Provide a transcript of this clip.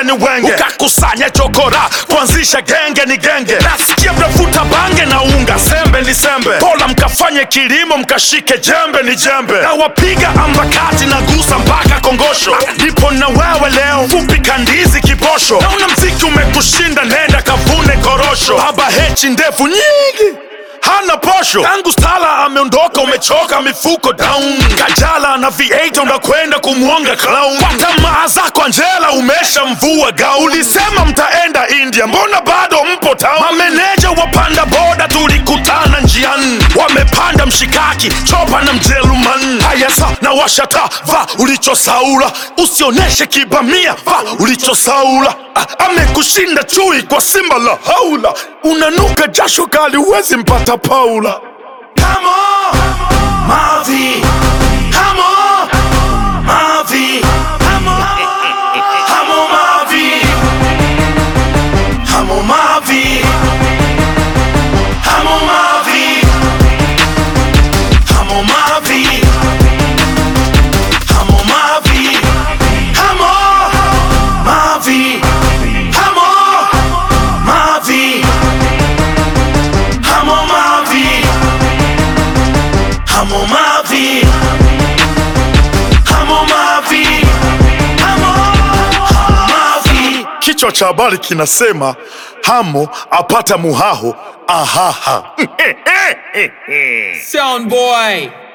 ni wenge ukakusanya chokora kuanzisha genge ni genge nasikia mnavuta bange na unga sembe ni sembe pola mkafanye kilimo mkashike jembe ni jembe na wapiga ambakati na gusa mpaka kongosho nipo na wewe leo fupi kandizi kiposho nauna mziki umekushinda nenda kavune korosho baba hechi ndefu nyingi hana posho tangu stala ameondoka umechoka mifuko down kajala na v8 unakwenda kumwonga clown kwa tamaa zako anjela umesha mvua gau ulisema mtaenda india mbona bado mpo town mameneja wapanda boda tulikutana njiani wamepanda mshikaki chopa na mjeruman haya sa na washata va ulichosaula usioneshe kibamia va ulichosaula Ah, amekushinda chui kwa simba la haula unanuka jasho kali huwezi mpata paula Come on, Mavi. Come on, Mavi. Come on, come on, Mavi. Come on, Mavi. Come on, Mavi. Come on, Mavi. Come on, Mavi. Come on, Mavi. Come on, Mavi. Come on, Mavi. Come on, Mavi. Come on, Mavi. Come on, Mavi. Kichwa cha habari kinasema Hamo apata muhaho ahaha. Sound boy.